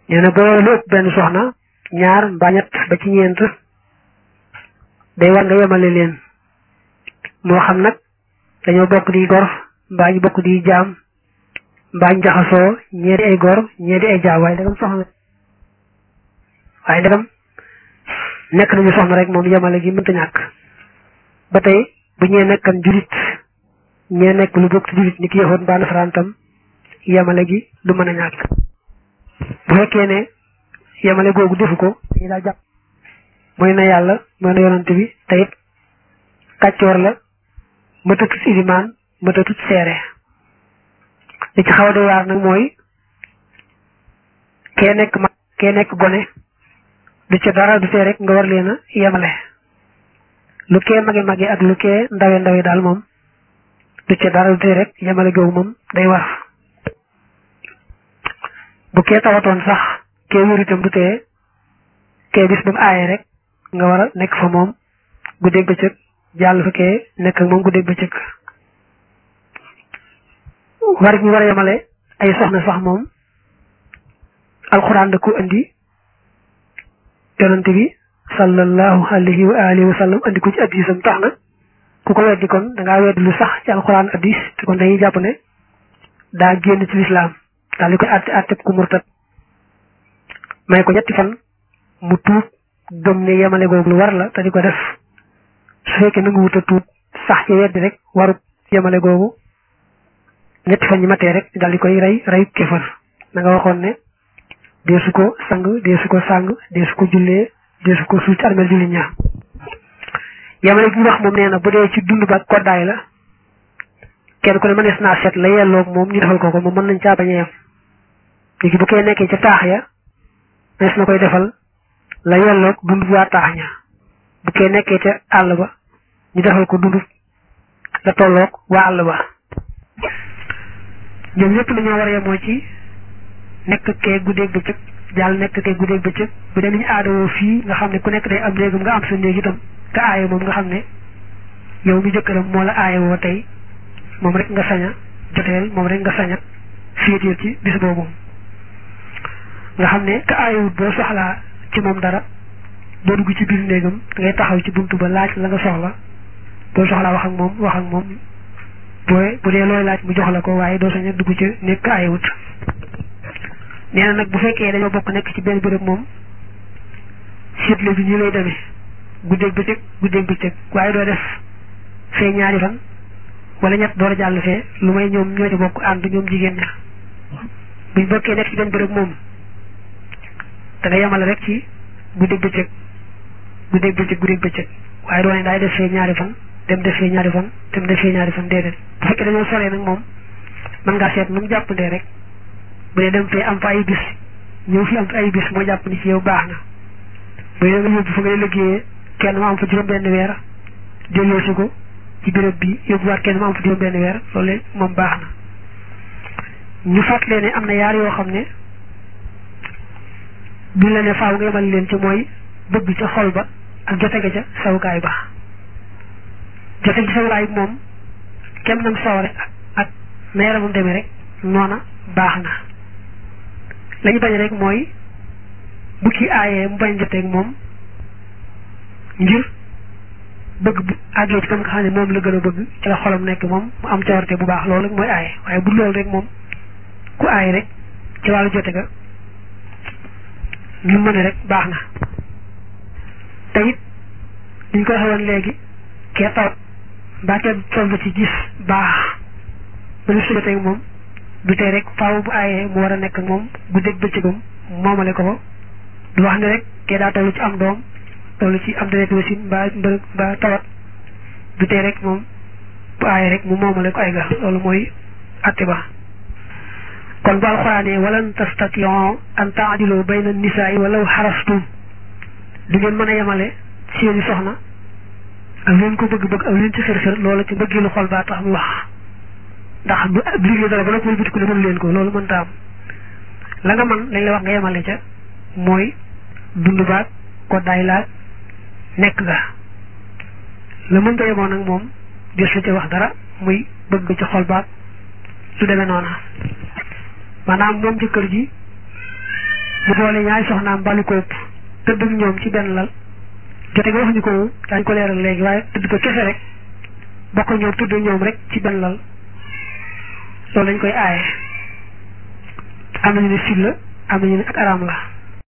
nee na boo lu ëpp benn soxna ñaar mbaa ñett ba ci ñeent day war nga yemale leen moo xam nag dañoo bokk di gor mbaa ñu bokk di jaam mbaa ñu jaxasoo ñee di ay gor ñee di ay jaam waaye dagam soxna waaye dagam nekk nañu soxna rek moom yemale gi mënta ñàkk ba tey bu ñee nekkan julit ñee nekk lu bokk ci julit ni ki yahood mbaa nasaraan tam yemale gi du mën a ñàkk bu fekkee ne yemale googu defu ko dañu daa jàpp mooy na yàlla mooy na yonante bi te it kàccoor la mëtatut ilimaan mëtatut seere li ci xaw a doy waar nag mooy kee nekk mag kee nekk gone du ca dara du tee rek nga war leen a yemale lu kee mage mage ak lu kee ndawe ndawe daal moom du ca dara du tee rek yemale googu moom day war bu kee tawatoon sax kee wér itam du tee kee bis ba mu aaye rek nga war a nekk fa moom guddeeg bëccëg jàll fa kee nekk ak moom guddeeg bëccëg war ñu war a yemale ay soxna sax moom alxuraan da ko indi yonante bi sallallahu alayhi wa alihi wa sallam andi ko ci addisam tax na ku ko weddi kon da ngaa weddi lu sax ci alxuraan addis te kon dañuy jàpp ne daa génn ci lislaam daal di koy àtte àtte ku murtat may ko ñetti fan mu tuub gëm ne yemale googu lu war la te di ko def su fekkee nangu wut a tuub sax ci weddi rek warut yemale googu ñetti fan ñi matee rek daal di koy rey reyu kéfër na nga waxoon ne deesu ko sang deesu ko sang deesu ko jullee deesu ko suul ci armeel julli ñaa yemale gi wax moom nee na bu dee ci dund ba koddaay la kenn ku ne mënees naa seet la yelloog moom ñu defal ko ko moom mën nañ caa bañ a yem léegi bu koy nekkee ca taax ya mënees na koy defal la yelloog dund bu waa taax ña bu koy nekkee ca àll ba ñu defal ko dund la tolloog waa àll ba ñoom ñëpp dañoo war a yemoo ci nekk kee guddeeg bëccëg jàll nekk kee guddeeg bëccëg bu dee ni ñu aadawoo fii nga xam ne ku nekk day am néegam nga am sa néeg itam te aaye moom nga xam ne yow mi jëkkëram moo la aaye woo tey moom rek nga saña joteel moom rek nga saña féeteel ci bis boobu nga xam ne ka aayewut boo soxlaa ci moom dara boo dugg ci biir néegam da ngay taxaw ci buntu ba laaj la nga soxla boo soxlaa wax ak moom wax ak moom booy bu dee looy laaj mu jox la ko waaye doo saña dugg ci nekk ka aayewut nee na nag bu fekkee dañoo bokk nekk ci benn béréb moom seetle bi ñu lay demee guddeeg bëccëg guddeeg bëccëg waaye doo def fee ñaari fan wala ñett door a jàll fee lu may ñoom ñoo ci bokk ànd ñoom jigéen ña buñ bokkee nekk ci benn béréb moom da nga yemale rek ci guddeeg bëccëg guddeeg bëccëg guddeeg bëccëg waaye doo ne daay def fee ñaari fan dem def fee ñaari fan dem def fee ñaari fan déedéet bu fekkee dañoo soree nag moom mën ngaa seet nu mu jàppandee rek bu dee dem fee am fa ay bis ñëw fi am fa ay bis moo jàpp ni ci yow baax na bu dee nga yóbbu fa ngay liggéeyee kenn ma am fa juróom benn weer delloo si ko ci béréb bi yóbbuwaat kenn ma am fa juróom benn weer loolu moom baax na ñu fàttalee ne am na yaar yoo xam ne duñ la ne faaw nga yemal leen ci mooy bëgg ca xol ba ak jote ga ca sawukaay ba jote ci sawukaay bi moom kenn nam saware ak na yaramam demee rek noona baax na la ñu bañ rek mooy bu ki aayee mu bañ joteeg moom ngir bëgg bu àggee ci kam nga xam ne moom la gën a bëgg ci la xolam nekk moom mu am cawarte bu baax loolu mooy aaye waaye bu loolu rek moom ku aay rek ci wàllu jote ga lu mën rek baax na te it liñ ko waxee woon léegi kee taw mbaa kee toll ci gis baax ba lu subateeg moom du tey rek faaw bu aayee mu war a nekk moom guddeeg bëccëgam moomale ko ko du wax ne rek kee daa toll ci am doom toll ci am deret wasin mbaa mbërëg mbaa tawat du tey rek moom bu aayee rek mu moomale ko ay ga loolu mooy atte ba kon bu alxuraanee walan tastation an taadilu bayna nisaa yi walaw xarastum du ngeen mën a yemale seeni soxna ak leen ko bëgg-bëgg ak leen ci xër-xër loola ci mbëggeelu xol baa tax mu wax ndax du liggéey dara ba la koy bitiku ne mënu leen ko loolu mënta am la nga mën lañ la wax nga yemale ca mooy dund baag koddaay laag nekk ga la mënta yemoon nag moom des la ca wax dara muy bëgg ci xol baag lu demee noona maanaam moom jëkkër ji mu boole ñaari soxnaam balu ko ëpp tëdd ak ñoom ci benn lal jote nga waxuñu ko daañu ko leeral léegi waaye tëdd ko kese rek bokk ñoom tëdd ñoom rek ci benn lal loolu lañ koy aaye am nañu ne sil la am nañu ne ak araam la